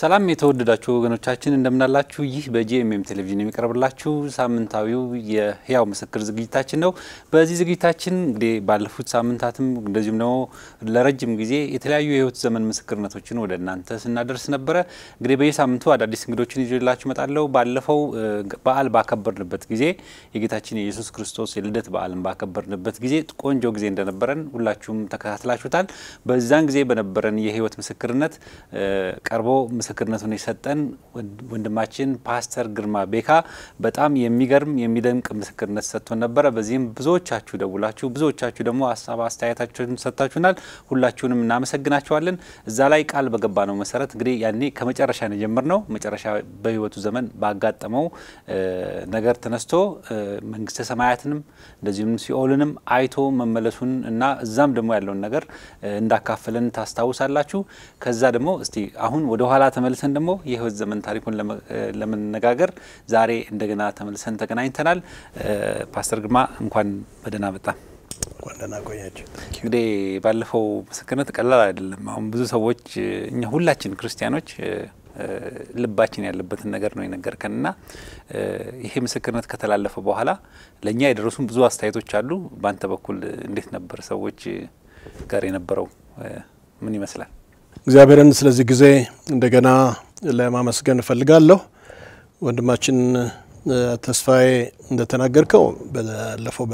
ሰላም የተወደዳችሁ ወገኖቻችን እንደምናላችሁ። ይህ በጂኤምኤም ቴሌቪዥን የሚቀርብላችሁ ሳምንታዊው የህያው ምስክር ዝግጅታችን ነው። በዚህ ዝግጅታችን እንግዲህ ባለፉት ሳምንታትም እንደዚሁም ደግሞ ለረጅም ጊዜ የተለያዩ የህይወት ዘመን ምስክርነቶችን ወደ እናንተ ስናደርስ ነበረ። እንግዲህ በየሳምንቱ አዳዲስ እንግዶችን ይዤላችሁ እመጣለሁ። ባለፈው በዓል ባከበርንበት ጊዜ የጌታችን የኢየሱስ ክርስቶስ የልደት በዓልን ባከበርንበት ጊዜ ቆንጆ ጊዜ እንደነበረን ሁላችሁም ተከታትላችሁታል። በዛን ጊዜ በነበረን የህይወት ምስክርነት ቀርቦ ምስክርነቱን የሰጠን ወንድማችን ፓስተር ግርማ ቤካ በጣም የሚገርም የሚደንቅ ምስክርነት ሰጥቶን ነበረ። በዚህም ብዙዎቻችሁ ደውላችሁ ብዙዎቻችሁ ደግሞ ሀሳብ አስተያየታችሁን ሰጥታችሁናል። ሁላችሁንም እናመሰግናችኋለን። እዛ ላይ ቃል በገባ ነው መሰረት እንግዲህ ያኔ ከመጨረሻ ነው የጀመርነው። መጨረሻ በህይወቱ ዘመን ባጋጠመው ነገር ተነስቶ መንግስተ ሰማያትንም እንደዚሁም ሲኦልንም አይቶ መመለሱን እና እዛም ደግሞ ያለውን ነገር እንዳካፈለን ታስታውሳላችሁ። ከዛ ደግሞ እስቲ አሁን ወደ ኋላ ተመልሰን ደግሞ የህይወት ዘመን ታሪኩን ለመነጋገር ዛሬ እንደገና ተመልሰን ተገናኝተናል። ፓስተር ግርማ እንኳን በደህና መጣ። እንኳን ደህና ቆያችሁ። እንግዲህ ባለፈው ምስክርነት ቀላል አይደለም። አሁን ብዙ ሰዎች እኛ ሁላችን ክርስቲያኖች ልባችን ያለበትን ነገር ነው የነገርከን እና ይሄ ምስክርነት ከተላለፈ በኋላ ለእኛ የደረሱን ብዙ አስተያየቶች አሉ። በአንተ በኩል እንዴት ነበር? ሰዎች ጋር የነበረው ምን ይመስላል? እግዚአብሔርን ስለዚህ ጊዜ እንደገና ለማመስገን እፈልጋለሁ። ወንድማችን ተስፋዬ እንደተናገርከው ባለፈው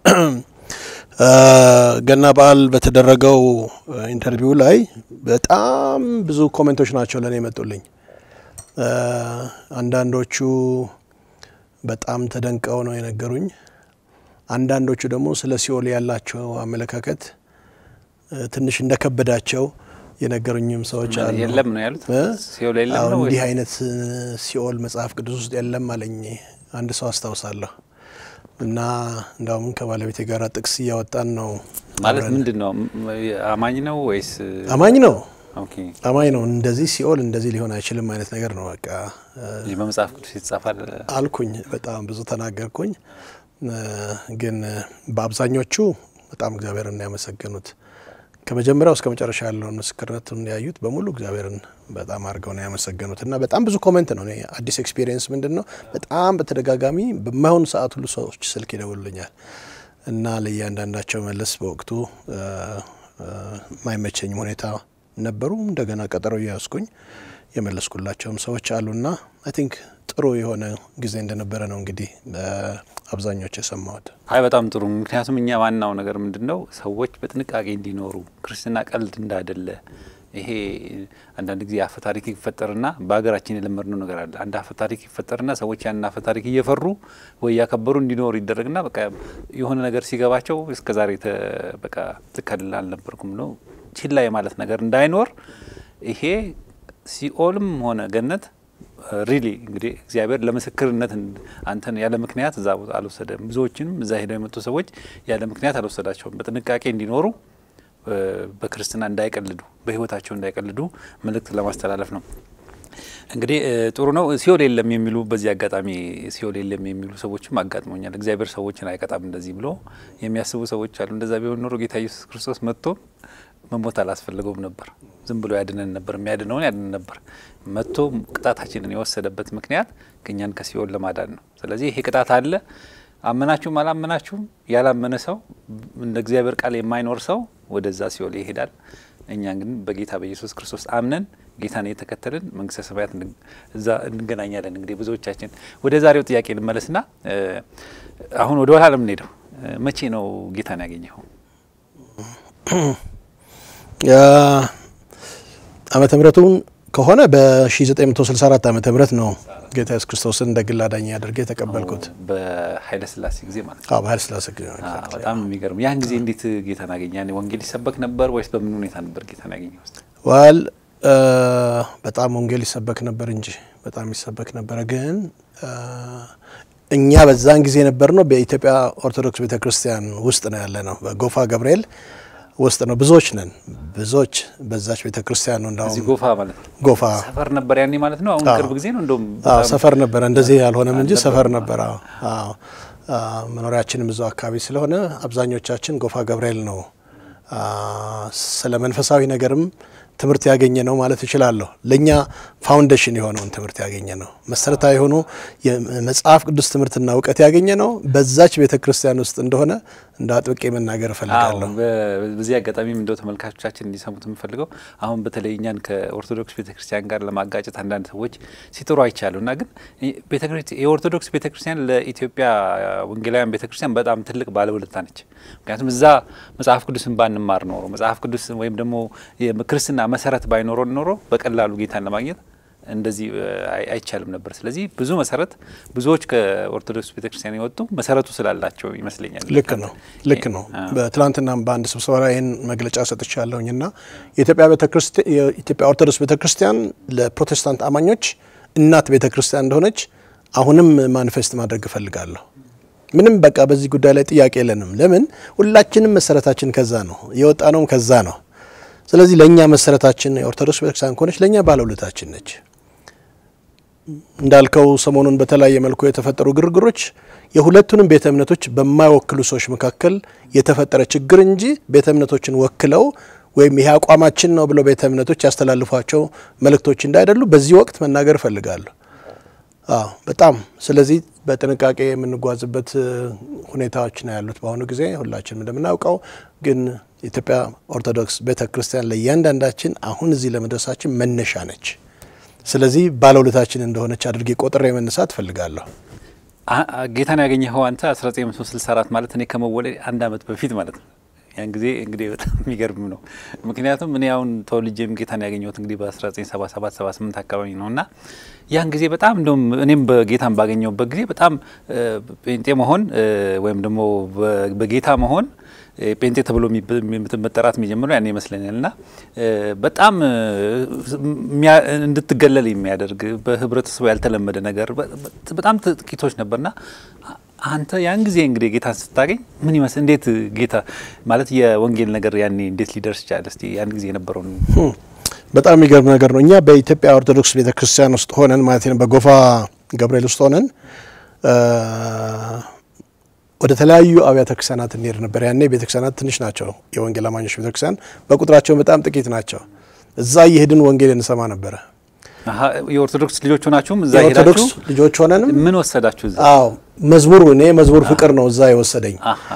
በገና በዓል በተደረገው ኢንተርቪው ላይ በጣም ብዙ ኮሜንቶች ናቸው ለእኔ የመጡልኝ። አንዳንዶቹ በጣም ተደንቀው ነው የነገሩኝ። አንዳንዶቹ ደግሞ ስለ ሲኦል ያላቸው አመለካከት ትንሽ እንደከበዳቸው የነገሩኝም ሰዎች አሉ። የለም ነው ያሉት። ሲኦል የለም ነው እንዲህ አይነት ሲኦል መጽሐፍ ቅዱስ ውስጥ የለም አለኝ አንድ ሰው አስታውሳለሁ። እና እንዳውም ከባለቤቴ ጋር ጥቅስ እያወጣን ነው። ማለት ምንድን ነው? አማኝ ነው ወይስ አማኝ ነው? ኦኬ አማኝ ነው። እንደዚህ ሲኦል እንደዚህ ሊሆን አይችልም አይነት ነገር ነው በቃ በመጽሐፍ ቅዱስ ይጻፋል አልኩኝ። በጣም ብዙ ተናገርኩኝ። ግን በአብዛኞቹ በጣም እግዚአብሔርን ያመሰገኑት ከመጀመሪያው እስከ መጨረሻ ያለውን ምስክርነቱን ያዩት በሙሉ እግዚአብሔርን በጣም አድርገው ነው ያመሰገኑት። እና በጣም ብዙ ኮሜንት ነው። እኔ አዲስ ኤክስፒሪየንስ ምንድን ነው በጣም በተደጋጋሚ በማይሆኑ ሰዓት ሁሉ ሰዎች ስልክ ይደውሉኛል እና ለእያንዳንዳቸው መለስ በወቅቱ የማይመቸኝም ሁኔታ ነበሩ። እንደገና ቀጠሮ እያያዝኩኝ የመለስኩላቸውም ሰዎች አሉና አይ ቲንክ ጥሩ የሆነ ጊዜ እንደነበረ ነው እንግዲህ አብዛኞቹ የሰማሁት። አይ በጣም ጥሩ። ምክንያቱም እኛ ዋናው ነገር ምንድን ነው ሰዎች በጥንቃቄ እንዲኖሩ ክርስትና ቀልድ እንዳይደለ ይሄ አንዳንድ ጊዜ አፈ ታሪክ ይፈጠርና በሀገራችን የለመድነው ነገር አለ። አንድ አፈ ታሪክ ይፈጠርና ሰዎች ያንን አፈ ታሪክ እየፈሩ ወይ እያከበሩ እንዲኖሩ ይደረግና በቃ የሆነ ነገር ሲገባቸው እስከ ዛሬ በቃ ትክክል አልነበርኩም ነው ችላ የማለት ነገር እንዳይኖር ይሄ ሲኦልም ሆነ ገነት ሪሊ እንግዲህ እግዚአብሔር ለምስክርነት አንተን ያለ ምክንያት እዛ ቦታ አልወሰደም። ብዙዎችንም እዛ ሄደው የመጡ ሰዎች ያለ ምክንያት አልወሰዳቸውም። በጥንቃቄ እንዲኖሩ በክርስትና እንዳይቀልዱ፣ በሕይወታቸው እንዳይቀልዱ መልእክት ለማስተላለፍ ነው። እንግዲህ ጥሩ ነው። ሲኦል የለም የሚሉ በዚህ አጋጣሚ ሲኦል የለም የሚሉ ሰዎችም አጋጥሞኛል። እግዚአብሔር ሰዎችን አይቀጣም እንደዚህ ብሎ የሚያስቡ ሰዎች አሉ። እንደዛ ቢሆን ኖሮ ጌታ ኢየሱስ ክርስቶስ መጥቶ መሞት አላስፈለገውም ነበር። ዝም ብሎ ያድነን ነበር። የሚያድነውን ያድነን ነበር። መጥቶ ቅጣታችንን የወሰደበት ምክንያት እኛን ከሲኦል ለማዳን ነው። ስለዚህ ይሄ ቅጣት አለ። አመናችሁም አላመናችሁም ያላመነ ሰው እንደ እግዚአብሔር ቃል የማይኖር ሰው ወደዛ ሲኦል ይሄዳል። እኛ ግን በጌታ በኢየሱስ ክርስቶስ አምነን ጌታን የተከተልን መንግስተ ሰማያት እዛ እንገናኛለን። እንግዲህ ብዙዎቻችን ወደ ዛሬው ጥያቄ ልመለስና አሁን ወደ ኋላ ለምንሄደው መቼ ነው ጌታን ያገኘኸው? ዓመተ ምሕረቱን ከሆነ በ1964 ዓመተ ምህረት ነው ጌታ ኢየሱስ ክርስቶስን እንደ ግል አዳኝ አድርጌ የተቀበልኩት። በኃይለ ሥላሴ ጊዜ ማለት ነው። አዎ በኃይለ ሥላሴ ጊዜ ነው። በጣም የሚገርም። ያን ጊዜ እንዴት ጌታን አገኘ? ያኔ ወንጌል ይሰበክ ነበር ወይስ በምን ሁኔታ ነበር ጌታን ያገኘው? ዋል በጣም ወንጌል ይሰበክ ነበር እንጂ በጣም ይሰበክ ነበረ። ግን እኛ በዛን ጊዜ ነበር ነው በኢትዮጵያ ኦርቶዶክስ ቤተ ክርስቲያን ውስጥ ነው ያለ ነው በጎፋ ገብርኤል ውስጥ ነው። ብዙዎች ነን ብዙዎች በዛች ቤተ ክርስቲያን ነው። እንዳሁን እዚህ ጎፋ ማለት ነው። ጎፋ ሰፈር ነበር ያኔ ማለት ነው። አሁን ቅርብ ጊዜ ነው እንደውም አዎ ሰፈር ነበረ። እንደዚህ ያልሆነም እንጂ ሰፈር ነበረ። አዎ መኖሪያችንም እዛው አካባቢ ስለሆነ አብዛኞቻችን ጎፋ ገብርኤል ነው። ስለ መንፈሳዊ ነገርም ትምህርት ያገኘ ነው ማለት እችላለሁ። ለእኛ ፋውንዴሽን የሆነውን ትምህርት ያገኘ ነው። መሰረታዊ የሆኑ የመጽሐፍ ቅዱስ ትምህርትና እውቀት ያገኘ ነው በዛች ቤተ ክርስቲያን ውስጥ እንደሆነ እንደ አጥብቄ መናገር እፈልጋለሁ። በዚህ አጋጣሚም እንደው ተመልካቾቻችን እንዲሰሙት የምፈልገው አሁን በተለይ እኛን ከኦርቶዶክስ ቤተ ክርስቲያን ጋር ለማጋጨት አንዳንድ ሰዎች ሲጥሩ አይቻሉ እና ግን የኦርቶዶክስ ቤተ ክርስቲያን ለኢትዮጵያ ወንጌላውያን ቤተ ክርስቲያን በጣም ትልቅ ባለውለታ ነች። ምክንያቱም እዛ መጽሐፍ ቅዱስን ባንማር ኖሮ መጽሐፍ ቅዱስ ወይም ደግሞ ክርስትና መሰረት ባይኖረን ኖሮ በቀላሉ ጌታን ለማግኘት እንደዚህ አይቻልም ነበር። ስለዚህ ብዙ መሰረት ብዙዎች ከኦርቶዶክስ ቤተክርስቲያን የወጡ መሰረቱ ስላላቸው ይመስለኛል። ልክ ነው፣ ልክ ነው። በትናንትና በአንድ ስብሰባ ላይ ይህን መግለጫ ሰጥቻለሁኝ እና የኢትዮጵያ ኦርቶዶክስ ቤተክርስቲያን ለፕሮቴስታንት አማኞች እናት ቤተክርስቲያን እንደሆነች አሁንም ማኒፌስት ማድረግ እፈልጋለሁ። ምንም በቃ በዚህ ጉዳይ ላይ ጥያቄ የለንም። ለምን ሁላችንም መሰረታችን ከዛ ነው የወጣ ነውም ከዛ ነው። ስለዚህ ለእኛ መሰረታችን የኦርቶዶክስ ቤተክርስቲያን ከሆነች ለእኛ ባለውለታችን ነች። እንዳልከው ሰሞኑን በተለያየ መልኩ የተፈጠሩ ግርግሮች የሁለቱንም ቤተ እምነቶች በማይወክሉ ሰዎች መካከል የተፈጠረ ችግር እንጂ ቤተ እምነቶችን ወክለው ወይም ይሄ አቋማችን ነው ብለው ቤተ እምነቶች ያስተላልፏቸው መልእክቶች እንዳይደሉ በዚህ ወቅት መናገር እፈልጋለሁ። አዎ በጣም ስለዚህ በጥንቃቄ የምንጓዝበት ሁኔታዎች ነው ያሉት በአሁኑ ጊዜ ሁላችንም እንደምናውቀው። ግን የኢትዮጵያ ኦርቶዶክስ ቤተ ክርስቲያን ለእያንዳንዳችን አሁን እዚህ ለመድረሳችን መነሻ ነች። ስለዚህ ባለውለታችን እንደሆነች አድርጌ ቆጥሬ መነሳት እፈልጋለሁ። ጌታን ያገኘኸው አንተ 1964 ማለት እኔ ከመወለድ አንድ አመት በፊት ማለት ነው። ያን ጊዜ እንግዲህ በጣም የሚገርም ነው። ምክንያቱም እኔ አሁን ተወልጄም ጌታን ያገኘሁት እንግዲህ በ1977 78 አካባቢ ነው እና ያን ጊዜ በጣም እንደውም እኔም በጌታን ባገኘሁበት ጊዜ በጣም ጴንጤ መሆን ወይም ደግሞ በጌታ መሆን ጴንጤ ተብሎ መጠራት የሚጀምረው ያን ይመስለኛል እና በጣም እንድትገለል የሚያደርግ በህብረተሰቡ ያልተለመደ ነገር በጣም ጥቂቶች ነበርና አንተ ያን ጊዜ እንግዲህ ጌታን ስታገኝ ምን ይመስል እንዴት ጌታ ማለት የወንጌል ነገር ያኔ እንዴት ሊደርስ ይቻላል? እስቲ ያን ጊዜ የነበረውን በጣም የሚገርም ነገር ነው። እኛ በኢትዮጵያ ኦርቶዶክስ ቤተ ክርስቲያን ውስጥ ሆነን ማለት ነው በጎፋ ገብርኤል ውስጥ ሆነን ወደ ተለያዩ አብያተ ክርስቲያናት እንሄድ ነበር። ያኔ ቤተ ክርስቲያናት ትንሽ ናቸው። የወንጌል አማኞች ቤተ ክርስቲያን በቁጥራቸው በጣም ጥቂት ናቸው። እዛ እየሄድን ወንጌል እንሰማ ነበረ። የኦርቶዶክስ ልጆች ሆናችሁም እዛ የኦርቶዶክስ ሄዳችሁ ልጆች ሆነንም ምን ወሰዳችሁ እዛ? አዎ መዝሙሩ እኔ መዝሙር ፍቅር ነው እዛ የወሰደኝ።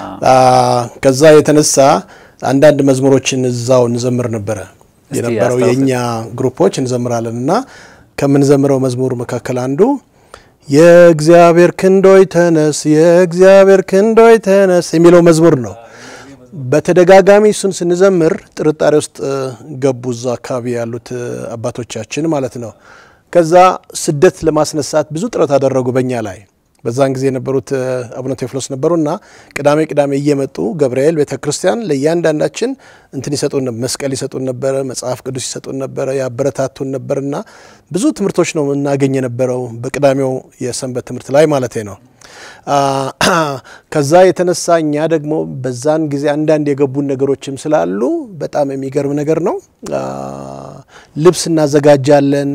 ከዛ የተነሳ አንዳንድ መዝሙሮችን እዛው እንዘምር ነበረ የነበረው አስታውሰን። የእኛ ግሩፖች እንዘምራለን እና ከምንዘምረው መዝሙር መካከል አንዱ የእግዚአብሔር ክንዶይ ተነስ፣ የእግዚአብሔር ክንዶይ ተነስ የሚለው መዝሙር ነው። በተደጋጋሚ እሱን ስንዘምር ጥርጣሬ ውስጥ እ, ገቡ እዛ አካባቢ ያሉት እ, አባቶቻችን ማለት ነው። ከዛ ስደት ለማስነሳት ብዙ ጥረት አደረጉ በእኛ ላይ። በዛን ጊዜ የነበሩት እ, አቡነ ቴዎፍሎስ ነበሩና ቅዳሜ ቅዳሜ እየመጡ ገብርኤል ቤተ ክርስቲያን ለእያንዳንዳችን እንትን ይሰጡን ነበር፣ መስቀል ይሰጡን ነበረ፣ መጽሐፍ ቅዱስ ይሰጡን ነበረ፣ ያበረታቱን ነበርና ብዙ ትምህርቶች ነው እናገኝ የነበረው በቅዳሜው የሰንበት ትምህርት ላይ ማለት ነው። አ, ከዛ የተነሳ እኛ ደግሞ በዛን ጊዜ አንዳንድ የገቡን ነገሮችም ስላሉ በጣም የሚገርም ነገር ነው። አ, ልብስ እናዘጋጃለን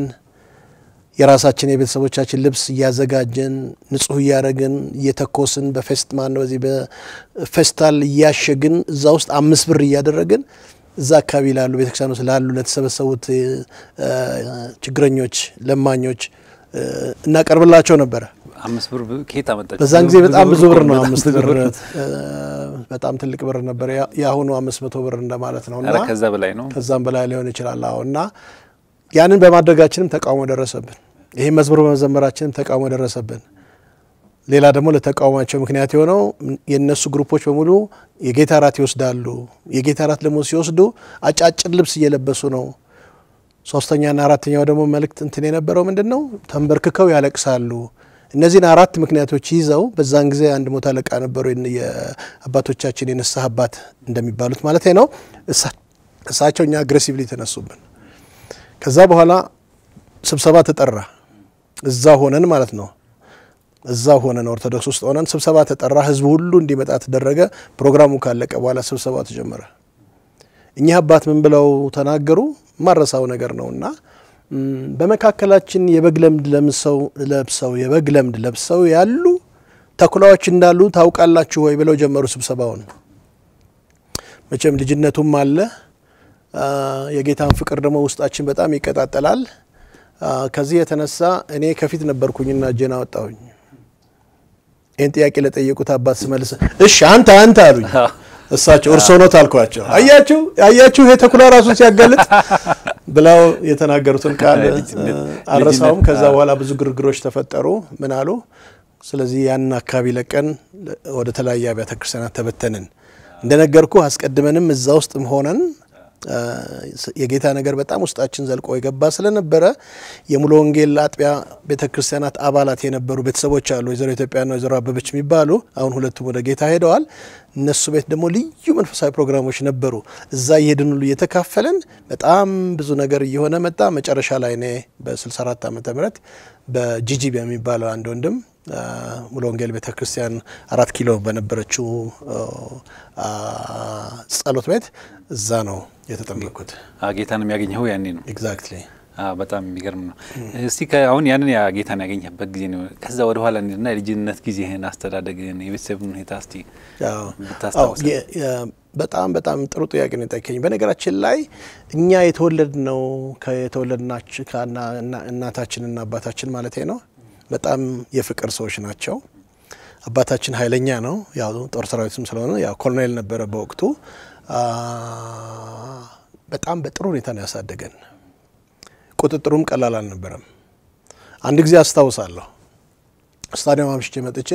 የራሳችን የቤተሰቦቻችን ልብስ እያዘጋጀን ንጹህ እያደረግን እየተኮስን በፌስት ማን ነው በዚህ በፌስታል እያሸግን እዛ ውስጥ አምስት ብር እያደረግን እዛ አካባቢ ላሉ ቤተክርስቲያን ውስጥ ላሉ ለተሰበሰቡት እ፣ ችግረኞች፣ ለማኞች እ፣ እናቀርብላቸው ነበረ። አምስት ብር ከየት አመጣችሁ? በዛን ጊዜ በጣም ብዙ ብር ነው። በጣም አምስት ብዙ ብር ብር ነው። እ፣ በጣም ትልቅ ብር ነበር። ያ- የአሁኑ አምስት መቶ ብር እንደማለት ነው እና ኧረ ከዛ በላይ ነው። ከዛም በላይ ሊሆን ይችላል። አዎ እና ያንን በማድረጋችንም ተቃውሞ ደረሰብን። ይህ መዝሙር በመዘመራችንም ተቃውሞ ደረሰብን። ሌላ ደግሞ ለተቃውሟቸው ምክንያት የሆነው የእነሱ ግሩፖች በሙሉ የጌታ እራት ይወስዳሉ። የጌታ እራት ደግሞ ሲወስዱ አጫጭር ልብስ እየለበሱ ነው። ሶስተኛና አራተኛው ደግሞ መልእክት እንትን የነበረው ምንድን ነው? ተንበርክከው ያለቅሳሉ። እነዚህን አራት ምክንያቶች ይዘው በዛን ጊዜ አንድ ሞት አለቃ ነበሩ፣ የን- የአባቶቻችን የንስሐ አባት እንደሚባሉት ማለት ነው። እሳ- እሳቸው እኛ አግሬሲቭሊ ተነሱብን። ከዛ በኋላ ስብሰባ ተጠራ። እዛ ሆነን ማለት ነው። እዛ ሆነን ኦርቶዶክስ ውስጥ ሆነን ስብሰባ ተጠራ። ህዝቡ ሁሉ እንዲመጣ ተደረገ። ፕሮግራሙ ካለቀ በኋላ ስብሰባ ተጀመረ። እኚህ አባት ምን ብለው ተናገሩ? ማረሳው ነገር ነው እና ም፣ በመካከላችን የበግ ለምድ ለምሰው ለብሰው የበግ ለምድ ለብሰው ያሉ ተኩላዎች እንዳሉ ታውቃላችሁ ወይ ብለው ጀመሩ ስብሰባውን። መቼም ልጅነቱም አለ የጌታን ፍቅር ደግሞ ውስጣችን በጣም ይቀጣጠላል። ከዚህ የተነሳ እኔ ከፊት ነበርኩኝና እጄን አወጣሁኝ። ይህን ጥያቄ ለጠየቁት አባት ስመልስ እሺ አንተ አንተ አሉኝ። እሳቸው እርሶ ኖት አልኳቸው። አያችሁ አያችሁ ይሄ ተኩላ ራሱን ሲያጋልጥ ብለው የተናገሩትን ቃል አልረሳውም። ከዛ በኋላ ብዙ ግርግሮች ተፈጠሩ። ምን አሉ? ስለዚህ ያንን አካባቢ ለቀን ወደ ተለያየ አብያተ ክርስቲያናት ተበተንን። እንደነገርኩ አስቀድመንም እዛ ውስጥም ሆነን የጌታ ነገር በጣም ውስጣችን ዘልቆ የገባ ስለነበረ የሙሉ ወንጌል አጥቢያ ቤተ ክርስቲያናት አባላት የነበሩ ቤተሰቦች አሉ። ወይዘሮ ኢትዮጵያና ወይዘሮ አበበች የሚባሉ አሁን ሁለቱም ወደ ጌታ ሄደዋል። እነሱ ቤት ደግሞ ልዩ መንፈሳዊ ፕሮግራሞች ነበሩ። እዛ እየሄድን ሁሉ እየተካፈልን በጣም ብዙ ነገር እየሆነ መጣ። መጨረሻ ላይ እኔ በ64 ዓመተ ምህረት በጂጂ የሚባለው አንድ ወንድም ሙሉ ወንጌል ቤተ ክርስቲያን አራት ኪሎ በነበረችው ጸሎት ቤት እዛ ነው የተጠመቅኩት። ጌታን የሚያገኘው ያኔ ነው። ኤግዛክትሊ በጣም የሚገርም ነው። እስቲ አሁን ያንን ጌታን ያገኘበት ጊዜ ነው። ከዛ ወደ ኋላ እንሂድና የልጅነት ጊዜህን፣ አስተዳደግህን፣ የቤተሰብን ሁኔታ እስቲ ብታስታውስ። በጣም በጣም ጥሩ ጥያቄ ነው የጠየቀኝ። በነገራችን ላይ እኛ የተወለድ ነው የተወለድናችን እናታችንና አባታችን ማለት ነው በጣም የፍቅር ሰዎች ናቸው። አባታችን ኃይለኛ ነው። ያው ጦር ሰራዊትም ስለሆነ ያው ኮሎኔል ነበረ በወቅቱ። በጣም በጥሩ ሁኔታ ነው ያሳደገን። ቁጥጥሩም ቀላል አልነበረም። አንድ ጊዜ አስታውሳለሁ ስታዲየም አምሽቼ መጥቼ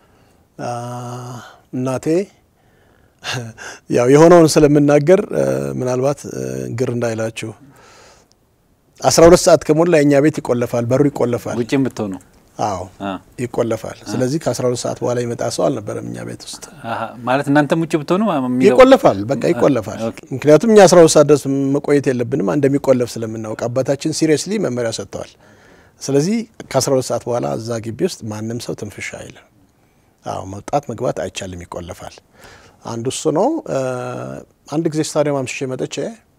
እናቴ ያው የሆነውን ስለምናገር ምናልባት ግር እንዳይላችሁ አስራ ሁለት ሰዓት ከሞላ የእኛ ቤት ይቆለፋል፣ በሩ ይቆለፋል። ውጭም ብትሆኑ አዎ ይቆለፋል። ስለዚህ ከአስራ ሁለት ሰዓት በኋላ ይመጣ ሰው አልነበረም እኛ ቤት ውስጥ ማለት እናንተም ውጭ ብትሆኑ ይቆለፋል፣ በቃ ይቆለፋል። ምክንያቱም እኛ አስራ ሁለት ሰዓት ድረስ መቆየት የለብንም እንደሚቆለፍ ስለምናውቅ አባታችን ሲሪየስሊ መመሪያ ሰጥተዋል። ስለዚህ ከአስራ ሁለት ሰዓት በኋላ እዛ ግቢ ውስጥ ማንም ሰው ትንፍሻ አይልም። አዎ መውጣት መግባት አይቻልም፣ ይቆለፋል። አንዱ እሱ ነው። አንድ ጊዜ ስታዲየም አምሽቼ መጥቼ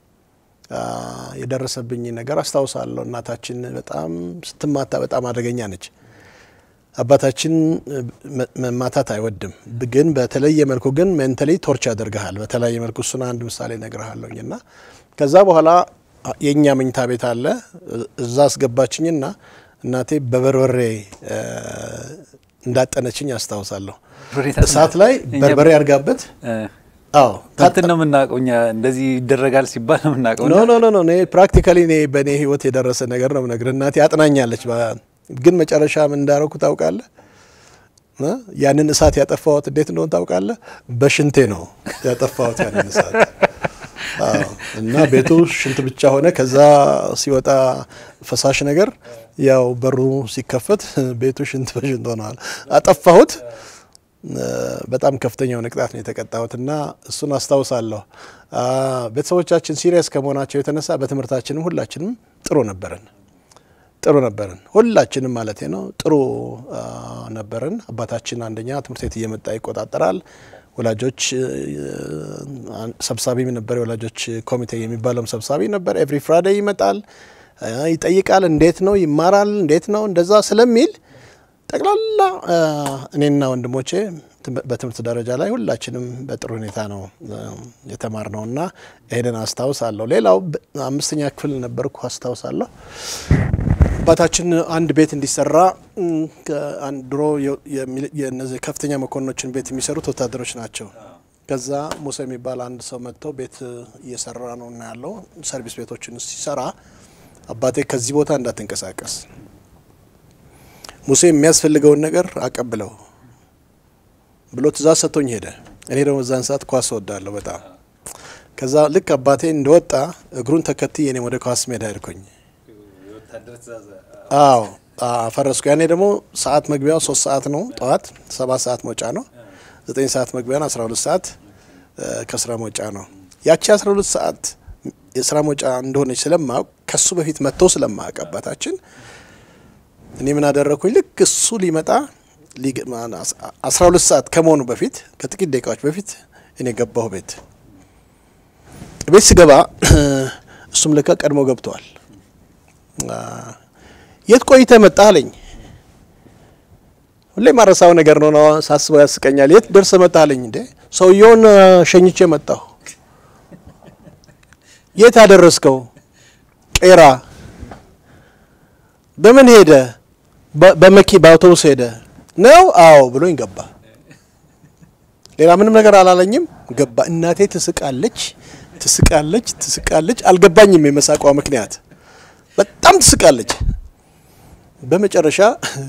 የደረሰብኝ ነገር አስታውሳለሁ። እናታችን በጣም ስትማታ በጣም አደገኛ ነች። አባታችን መማታት አይወድም፣ ግን በተለየ መልኩ ግን ሜንታሊ ቶርች ያደርግሃል በተለያየ መልኩ። እሱን አንድ ምሳሌ እነግርሃለሁኝ እና ከዛ በኋላ የእኛ መኝታ ቤት አለ። እዛ አስገባችኝና እናቴ በበርበሬ እንዳጠነችኝ አስታውሳለሁ። እሳት ላይ በርበሬ አድርጋበት አዎ እንትን ነው የምናውቀው እኛ እንደዚህ ይደረጋል ሲባል ነው የምናውቀው። ኖ ኖ ኖ ኖ ፕራክቲካሊ እኔ በእኔ ህይወት የደረሰ ነገር ነው የምነግርህ። እናቴ አጥናኛለች። ግን መጨረሻ ምን እንዳረኩ ታውቃለህ? ያንን እሳት ያጠፋሁት እንዴት እንደሆነ ታውቃለህ? በሽንቴ ነው ያጠፋሁት ያንን እሳት እና ቤቱ ሽንት ብቻ ሆነ። ከዛ ሲወጣ ፈሳሽ ነገር ያው በሩ ሲከፈት ቤቱ ሽንት በሽንት ሆነዋል። አጠፋሁት። በጣም ከፍተኛውን ቅጣት ነው የተቀጣሁት እና እሱን አስታውሳለሁ። ቤተሰቦቻችን ሲሪየስ ከመሆናቸው የተነሳ በትምህርታችንም ሁላችንም ጥሩ ነበርን ጥሩ ነበርን ሁላችንም ማለት ነው ጥሩ ነበርን። አባታችን አንደኛ ትምህርት ቤት እየመጣ ይቆጣጠራል። ወላጆች ሰብሳቢም ነበር። የወላጆች ኮሚቴ የሚባለውም ሰብሳቢ ነበር። ኤቭሪ ፍራይዴይ ይመጣል፣ ይጠይቃል። እንዴት ነው ይማራል፣ እንዴት ነው እንደዛ ስለሚል ጠቅላላ እኔና ወንድሞቼ በትምህርት ደረጃ ላይ ሁላችንም በጥሩ ሁኔታ ነው የተማርነው እና ይሄንን አስታውሳለሁ። ሌላው አምስተኛ ክፍል ነበርኩ አስታውሳለሁ። አባታችን አንድ ቤት እንዲሰራ ድሮ የነዚህ ከፍተኛ መኮንኖችን ቤት የሚሰሩት ወታደሮች ናቸው። ከዛ ሙሴ የሚባል አንድ ሰው መጥተው ቤት እየሰራ ነው እና ያለው ሰርቪስ ቤቶችን ሲሰራ አባቴ ከዚህ ቦታ እንዳትንቀሳቀስ ሙሴ የሚያስፈልገውን ነገር አቀብለው ብሎ ትእዛዝ ሰጥቶኝ ሄደ። እኔ ደግሞ እዛን ሰዓት ኳስ እወዳለሁ በጣም። ከዛ ልክ አባቴ እንደወጣ እግሩን ተከትዬ እኔም ወደ ኳስ ሜዳ ሄድኩኝ። አዎ ፈረስኩ። ያኔ ደግሞ ሰዓት መግቢያው ሶስት ሰዓት ነው ጠዋት፣ ሰባት ሰዓት መውጫ ነው። ዘጠኝ ሰዓት መግቢያ ነው። አስራ ሁለት ሰዓት ከስራ መውጫ ነው። ያቺ አስራ ሁለት ሰዓት የስራ መውጫ እንደሆነች ስለማወቅ ከሱ በፊት መጥቶ ስለማወቅ አባታችን እኔ ምን አደረግኩኝ? ልክ እሱ ሊመጣ አስራ ሁለት ሰዓት ከመሆኑ በፊት ከጥቂት ደቂቃዎች በፊት እኔ ገባሁ ቤት። ቤት ስገባ እሱም ለካ ቀድሞ ገብተዋል። የት ቆይተ መጣ አለኝ። ሁሌ ማረሳው ነገር ነው ነው ሳስበው ያስቀኛል። የት ደርሰ መጣ አለኝ። እንዴ ሰውየውን ሸኝቼ መጣሁ። የት አደረስከው? ቄራ። በምን ሄደ? በመኪ በአውቶቡስ ሄደ ነው? አዎ ብሎኝ ገባ። ሌላ ምንም ነገር አላለኝም። ገባ። እናቴ ትስቃለች፣ ትስቃለች፣ ትስቃለች። አልገባኝም የመሳቋ ምክንያት። በጣም ትስቃለች። በመጨረሻ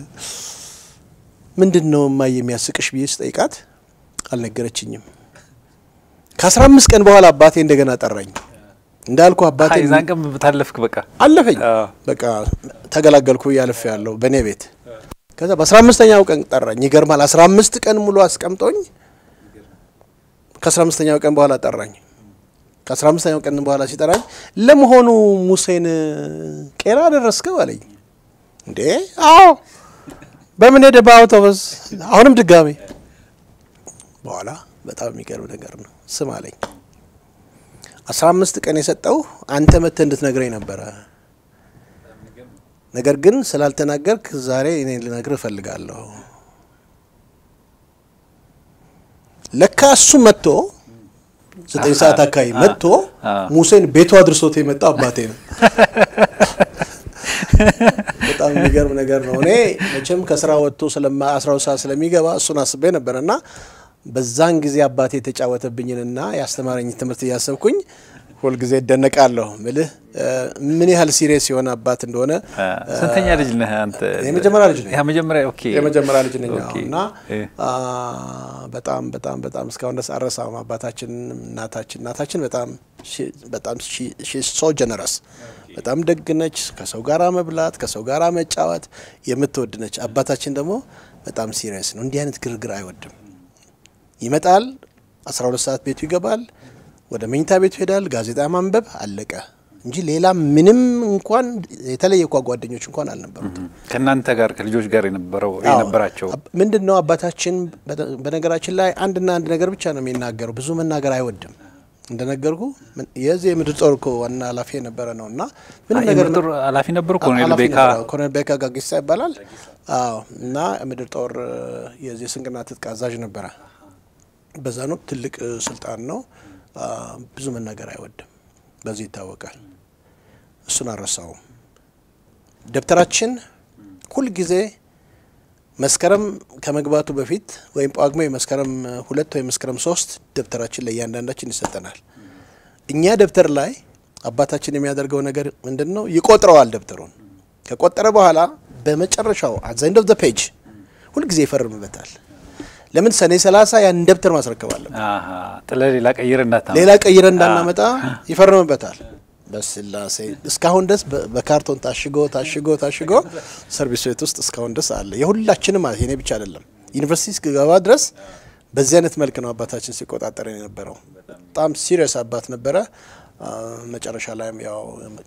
ምንድን ነው እማዬ የሚያስቅሽ ብዬ ስጠይቃት አልነገረችኝም። ከአስራ አምስት ቀን በኋላ አባቴ እንደገና ጠራኝ። እንዳልኩ አባቴ ዛን ቀን ታለፍክ። በቃ አለፈኝ። በቃ ተገላገልኩ ያለፍ ያለው በእኔ ቤት። ከዛ በአስራ አምስተኛው ቀን ጠራኝ። ይገርማል። አስራ አምስት ቀን ሙሉ አስቀምጦኝ ከአስራ አምስተኛው ቀን በኋላ ጠራኝ። ከአስራ አምስተኛው ቀን በኋላ ሲጠራኝ ለመሆኑ ሙሴን ቄራ ደረስከው አለኝ። እንዴ አዎ። በምን ሄደ? በአውቶቡስ። አሁንም ድጋሜ። በኋላ በጣም የሚገርም ነገር ነው። ስም አለኝ አስራ አምስት ቀን የሰጠው አንተ መጥተህ እንድትነግረኝ ነበረ። ነገር ግን ስላልተናገርክ ዛሬ እኔ ልነግርህ እፈልጋለሁ። ለካ እሱ መጥቶ ዘጠኝ ሰዓት አካባቢ መጥቶ ሙሴን ቤቱ አድርሶት የመጣው አባቴ ነው። በጣም የሚገርም ነገር ነው። እኔ መቼም ከስራ ወጥቶ አስራ ሁለት ሰዓት ስለሚገባ እሱን አስቤ ነበር እና በዛን ጊዜ አባቴ የተጫወተብኝንና ያስተማረኝ ትምህርት እያሰብኩኝ ሁልጊዜ እደነቃለሁ። ምልህ ምን ያህል ሲሪየስ የሆነ አባት እንደሆነ። ስንተኛ ልጅ ነህ አንተ? የመጀመሪያ ልጅ ነኝ። የመጀመሪያ ኦኬ፣ የመጀመሪያ ልጅ ነኝ ኦኬ። እና በጣም በጣም በጣም እስካሁን ድረስ አረሳም። አባታችን እናታችን እናታችን በጣም በጣም ሶ ጀነረስ በጣም ደግ ነች። ከሰው ጋር መብላት ከሰው ጋር መጫወት የምትወድ ነች። አባታችን ደግሞ በጣም ሲሪየስ ነው። እንዲህ አይነት ግርግር አይወድም። ይመጣል፣ 12 ሰዓት ቤቱ ይገባል፣ ወደ መኝታ ቤቱ ይሄዳል፣ ጋዜጣ ማንበብ አለቀ እንጂ ሌላ ምንም እንኳን የተለየ እኳ ጓደኞች እንኳን አልነበሩትም። ከእናንተ ጋር ከልጆች ጋር የነበረው የነበራቸው ምንድን ነው? አባታችን በነገራችን ላይ አንድና አንድ ነገር ብቻ ነው የሚናገረው። ብዙ መናገር አይወድም። እንደነገርኩ የዚህ የምድር ጦር እኮ ዋና ኃላፊ የነበረ ነው እና ምንም ነገር የምድር ጦር ኃላፊ ነበሩ። ኮሎኔል ቤካ ኮሎኔል ቤካ ጋጊሳ ይባላል። አዎ እና ምድር ጦር የዚህ ስንቅና ትጥቅ አዛዥ ነበረ። በዛን ወቅት ትልቅ ስልጣን ነው። ብዙ መናገር አይወድም። በዚህ ይታወቃል። እሱን አልረሳውም። ደብተራችን ሁልጊዜ መስከረም ከመግባቱ በፊት ወይም ጳጉሜ መስከረም ሁለት ወይም መስከረም ሶስት ደብተራችን ለእያንዳንዳችን ይሰጠናል። እኛ ደብተር ላይ አባታችን የሚያደርገው ነገር ምንድን ነው? ይቆጥረዋል። ደብተሩን ከቆጠረ በኋላ በመጨረሻው አት ዘ ኤንድ ኦፍ ዘ ፔጅ ሁልጊዜ ይፈርምበታል። ለምን ሰኔ ሰላሳ ያን ደብተር ማስረከብ አለብን። ጥለ ሌላ ቀይር እንዳታ ሌላ ቀይረ እንዳናመጣ ይፈርምበታል። በስላሴ እስካሁን ድረስ በካርቶን ታሽጎ ታሽጎ ታሽጎ ሰርቪስ ቤት ውስጥ እስካሁን ድረስ አለ። የሁላችንም ማለት የኔ ብቻ አይደለም። ዩኒቨርሲቲ እስክገባ ድረስ በዚህ አይነት መልክ ነው አባታችን ሲቆጣጠር የነበረው። በጣም ሲሪየስ አባት ነበረ። መጨረሻ ላይም ያው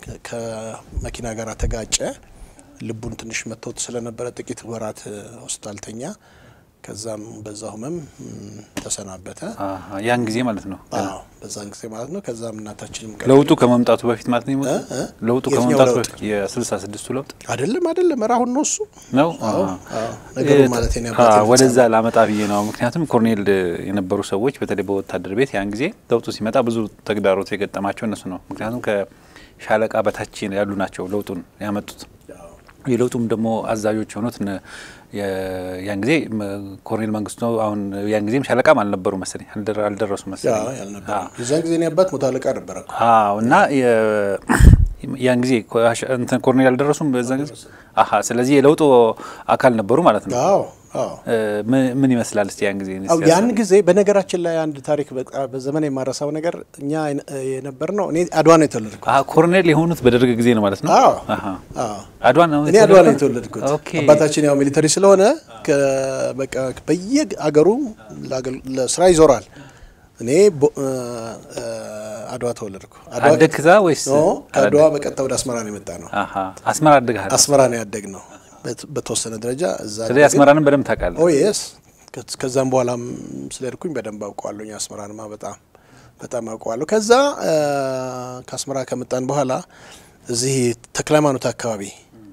ከመኪና ጋር ተጋጨ። ልቡን ትንሽ መቶት ስለነበረ ጥቂት ወራት ሆስፒታል ተኛ። ከዛም በዛው ህመም ተሰናበተ። ያን ጊዜ ማለት ነው። አዎ በዛን ጊዜ ማለት ነው። ከዛም እናታችንም ለውጡ ከመምጣቱ በፊት ማለት ነው የሞተው? እ? ለውጡ የትኛው ከመምጣቱ ለውጥ? በፊት የስልሳ ስድስቱ ለውጥ አይደለም አይደለም፣ ኧረ አሁን ነው እሱ ነው። አዎ አሃ። አዎ፣ ነገሩ ማለት ነው። አ፣ ወደዛ ላመጣ ብዬ ነው። ምክንያቱም ኮርኔል የነበሩ ሰዎች በተለይ በወታደር ቤት ያን ጊዜ ለውጡ ሲመጣ ብዙ ተግዳሮት የገጠማቸው እነሱ ነው። ምክንያቱም ከሻለቃ በታች ያሉ ናቸው ለውጡን ያመጡት። የለውጡም ደግሞ አዛዦች የሆኑት እነ የ- ያን ጊዜ መ- ኮርኔል መንግስቱ ነው። አሁን ያን ጊዜም ሻለቃም አልነበሩ መሰለኝ አልደረ- አልደረሱ መሰለኝ። ያልነበረ የዛን ጊዜ እኔ አባት መቶ አለቃ ነበረ እኮ። አዎ እና የ- ያን ጊዜ ኮ- አሸ- እንትን ኮርኔል አልደረሱም በዛን ጊዜ። አሀ ስለዚህ የለውጡ አካል ነበሩ ማለት ነው። አዎ አዎ እ፣ ምን ምን ይመስላል እስቲ ያን ጊዜ አው ያን ጊዜ በነገራችን ላይ አንድ ታሪክ በቃ በዘመን የማረሳው ነገር እኛ የነበር ነው። እኔ አድዋ ነው የተወለድኩት። አሀ ኮርኔል የሆኑት በደርግ ጊዜ ነው ማለት ነው። አዎ አሀ አዎ አድዋ ነው እኔ አድዋ ነው የተወለድኩት። ኦኬ አባታችን ያው ሚሊተሪ ስለሆነ ከ- በቃ በየአገሩ ለአገል- ለስራ ይዞራል። እኔ ቦ- እ፣ እ፣ አድዋ ተወለድኩ። አድዋ አደግክ እዛ ወይስ ኖ ከአድዋ በቀጥታ ወደ አስመራ ነው የመጣ ነው። አሀ አስመራ አድግሃል። አስመራ ነው ያደግ ነው በት- በተወሰነ ደረጃ እዛ ስለዚህ አስመራንም በደንብ ታውቃለህ። ኦ የስ ከዛም በኋላም ስለሄድኩኝ በደንብ አውቀዋለሁ። አስመራንማ በጣም በጣም አውቀዋለሁ። ከዛ እ፣ ከአስመራ ከመጣን በኋላ እዚህ ተክለ ሃይማኖት አካባቢ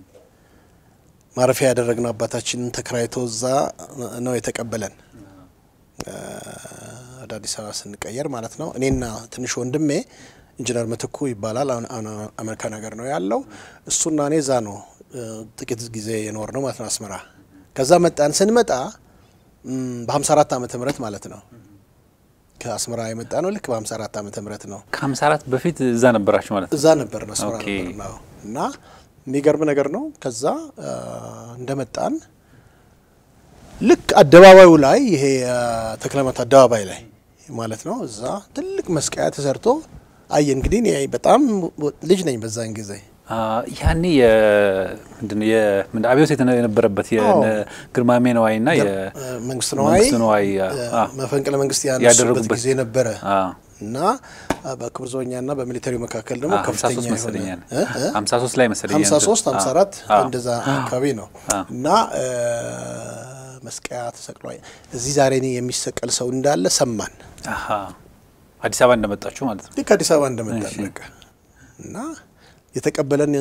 ማረፊያ ያደረግነው አባታችንን ተከራይቶ እዛ ነው የተቀበለን እ፣ ወደ አዲስ አበባ ስንቀየር ማለት ነው። እኔና ትንሽ ወንድሜ ኢንጂነር ምትኩ ይባላል። አሁን አሜሪካን ሀገር ነው ያለው። እሱና እኔ እዛ ነው ጥቂት ጊዜ የኖር ነው ማለት ነው አስመራ። ከዛ መጣን። ስንመጣ በ54 ዓመተ ምህረት ማለት ነው ከአስመራ የመጣ ነው። ልክ በ54 ዓመተ ምህረት ነው። ከ54 በፊት እዛ ነበራችሁ ማለት ነው? እዛ ነበር ነው አስመራ ነበር ነው እና የሚገርም ነገር ነው። ከዛ እንደመጣን ልክ አደባባዩ ላይ ይሄ ተክለሃይማኖት አደባባይ ላይ ማለት ነው እዛ ትልቅ መስቀያ ተሰርቶ አየ። እንግዲህ እኔ በጣም ልጅ ነኝ በዛን ጊዜ ያኔ ምንድን አብዮት የነበረበት ግርማሜ ነዋይ ና መንግስት ነዋይ መፈንቅለ መንግስት ያነሱበት ጊዜ ነበረ እና በክቡር ዘበኛ ና በሚሊተሪው መካከል ደግሞ ከፍተኛ የሆነ ሀምሳ ሶስት ላይ መሰለኝ ሀምሳ ሶስት ሀምሳ አራት እንደዛ አካባቢ ነው እና መስቀያ ተሰቅሏል። እዚህ ዛሬ የሚሰቀል ሰው እንዳለ ሰማን። አዲስ አበባ እንደመጣችሁ ማለት ነው። ልክ አዲስ አበባ እንደመጣን በቃ እና የተቀበለን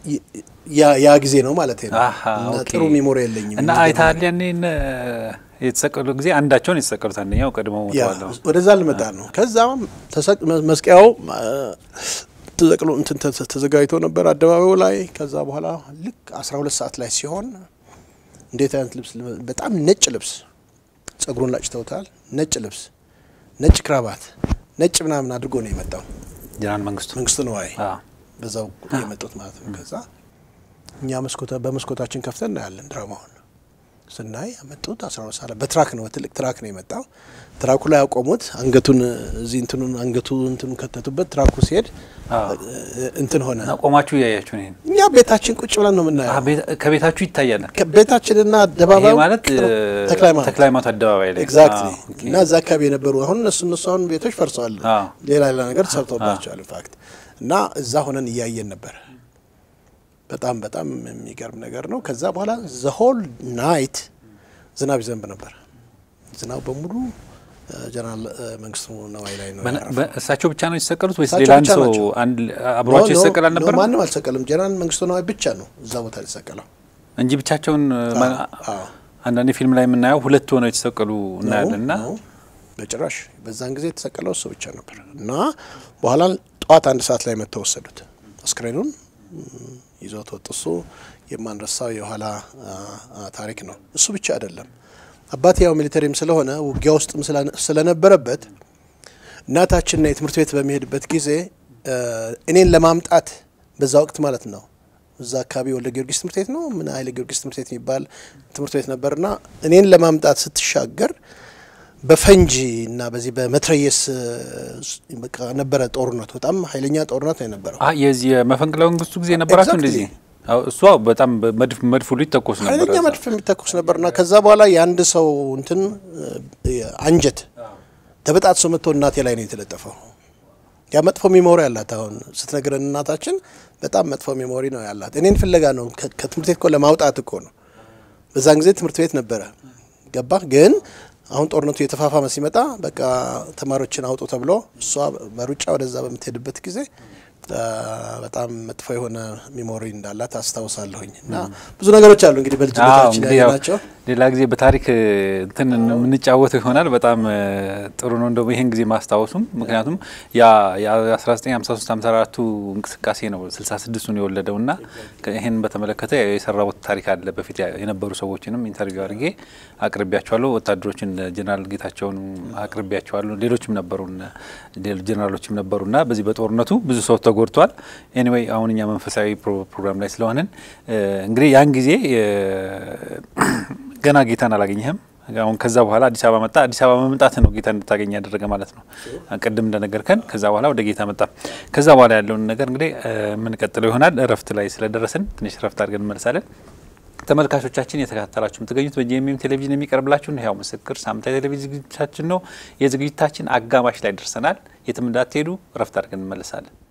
ያ ጊዜ ነው ማለት ነው። ጥሩ ሚሞሪ የለኝም እና አይተሃል ያኔ የተሰቀሉ ጊዜ አንዳቸውን የተሰቀሉት አንደኛው ቀድሞ ሞተዋል። ወደዛ ልመጣ ነው። ከዛ መስቀያው ተዘቅሎ እንትን ተዘጋጅቶ ነበር አደባባዩ ላይ። ከዛ በኋላ ልክ አስራ ሁለት ሰዓት ላይ ሲሆን እንዴት አይነት ልብስ! በጣም ነጭ ልብስ፣ ጸጉሩን ላጭተውታል። ነጭ ልብስ፣ ነጭ ክራባት፣ ነጭ ምናምን አድርጎ ነው የመጣው ጀነራል መንግስቱ መንግስቱ ነዋይ በዛው የመጡት ማለት ነው። ከዛ እኛ በመስኮታችን ከፍተን እናያለን ድራማውን ስናይ ያመጡት አስራ ሁለት ሰዓት በትራክ ነው በትልቅ ትራክ ነው የመጣው። ትራኩ ላይ ያቆሙት አንገቱን እዚህ እንትኑን አንገቱ እንትኑን ከተቱበት። ትራኩ ሲሄድ እንትን ሆነ። ቆማችሁ እያያችሁ ነው? እኛ ቤታችን ቁጭ ብለን ነው የምናየው። ከቤታችሁ ይታያል። ቤታችንና አደባባዩ ማለት ተክለሃይማኖት አደባባይ ላይ ኤግዛክትሊ። እና እዛ አካባቢ የነበሩ አሁን እነሱ እነሱ አሁን ቤቶች ፈርሰዋል፣ ሌላ ሌላ ነገር ተሰርቶባቸዋል። ኢንፋክት እና እዛ ሆነን እያየን ነበር። በጣም በጣም የሚገርም ነገር ነው። ከዛ በኋላ ዘሆል ናይት ዝናብ ይዘንብ ነበር። ዝናብ በሙሉ ጀነራል መንግስቱ ነዋይ ላይ ነው። እሳቸው ብቻ ነው የተሰቀሉት ወይስ ሌላ አንድ ሰው አብሯቸው ይሰቀል አልነበር? ማንም አልተሰቀልም። ጀነራል መንግስቱ ነዋይ ብቻ ነው እዛ ቦታ የተሰቀለው እንጂ ብቻቸውን። አንዳንዴ ፊልም ላይ የምናየው ሁለት ሆነው የተሰቀሉ እናያለን። እና በጭራሽ በዛን ጊዜ የተሰቀለው እሱ ብቻ ነበር። እና በኋላ ጠዋት አንድ ሰዓት ላይ መጥተው ወሰዱት አስክሬኑን ይዞት ወጡ። እሱ የማንረሳው የኋላ ታሪክ ነው። እሱ ብቻ አይደለም። አባቴ ያው ሚሊተሪም ስለሆነ ውጊያ ውስጥም ስለነበረበት እናታችንና የትምህርት ቤት በሚሄድበት ጊዜ እኔን ለማምጣት በዛ ወቅት ማለት ነው እዛ አካባቢ ወልደ ጊዮርጊስ ትምህርት ቤት ነው ምን ኃይለ ጊዮርጊስ ትምህርት ቤት የሚባል ትምህርት ቤት ነበርና እኔን ለማምጣት ስትሻገር በፈንጂ እና በዚህ በመትረየስ በቃ ነበረ ጦርነቱ። በጣም ኃይለኛ ጦርነት ነው የነበረው። የዚህ የመፈንቅለ መንግስቱ ጊዜ ነበራቸው እንደዚህ እሷ በጣም መድፍ መድፍ ሁሉ ይተኮስ ነበር፣ ኃይለኛ መድፍ የሚተኮስ ነበርና ከዛ በኋላ የአንድ ሰው እንትን አንጀት ተበጣጥሶ መጥቶ እናቴ ላይ ነው የተለጠፈው። ያ መጥፎ ሚሞሪ ያላት አሁን ስትነግረን እናታችን በጣም መጥፎ ሚሞሪ ነው ያላት። እኔን ፍለጋ ነው ከትምህርት ቤት እኮ ለማውጣት እኮ ነው። በዛን ጊዜ ትምህርት ቤት ነበረ ገባ ግን አሁን ጦርነቱ የተፋፋመ ሲመጣ በቃ ተማሪዎችን አውጡ ተብሎ እሷ በሩጫ ወደዛ በምትሄድበት ጊዜ በጣም መጥፎ የሆነ ሚሞሪ እንዳላት አስታውሳለሁኝ። እና ብዙ ነገሮች አሉ እንግዲህ በልጅነታችን ያየናቸው። ሌላ ጊዜ በታሪክ እንትን የምንጫወተው ይሆናል። በጣም ጥሩ ነው እንደውም ይህን ጊዜ ማስታወሱም፣ ምክንያቱም ያ የ1953 54ቱ እንቅስቃሴ ነው 66ቱን የወለደው እና ይህን በተመለከተ የሰራሁት ታሪክ አለ። በፊት የነበሩ ሰዎችንም ኢንተርቪው አድርጌ አቅርቢያቸዋለሁ። ወታደሮችን ጀነራል ጌታቸውን አቅርቢያቸዋለሁ። ሌሎችም ነበሩ ጀነራሎችም ነበሩ እና በዚህ በጦርነቱ ብዙ ሰው ተጎድቷል። ኤኒዌይ አሁን እኛ መንፈሳዊ ፕሮግራም ላይ ስለሆንን እንግዲህ ያን ጊዜ ገና ጌታን አላገኘህም። አሁን ከዛ በኋላ አዲስ አበባ መጣ። አዲስ አበባ መምጣት ነው ጌታ እንድታገኝ ያደረገ ማለት ነው። ቅድም እንደነገርከን ከዛ በኋላ ወደ ጌታ መጣ። ከዛ በኋላ ያለውን ነገር እንግዲህ የምንቀጥለው ይሆናል። እረፍት ላይ ስለደረስን ትንሽ እረፍት አድርገን እንመልሳለን። ተመልካቾቻችን የተከታተላችሁ የምትገኙት በጂኤምኤም ቴሌቪዥን የሚቀርብላችሁን ሕያው ምስክር ሳምንታዊ ቴሌቪዥን ዝግጅታችን ነው። የዝግጅታችን አጋማሽ ላይ ደርሰናል። የትም እንዳትሄዱ፣ እረፍት አድርገን እንመልሳለን።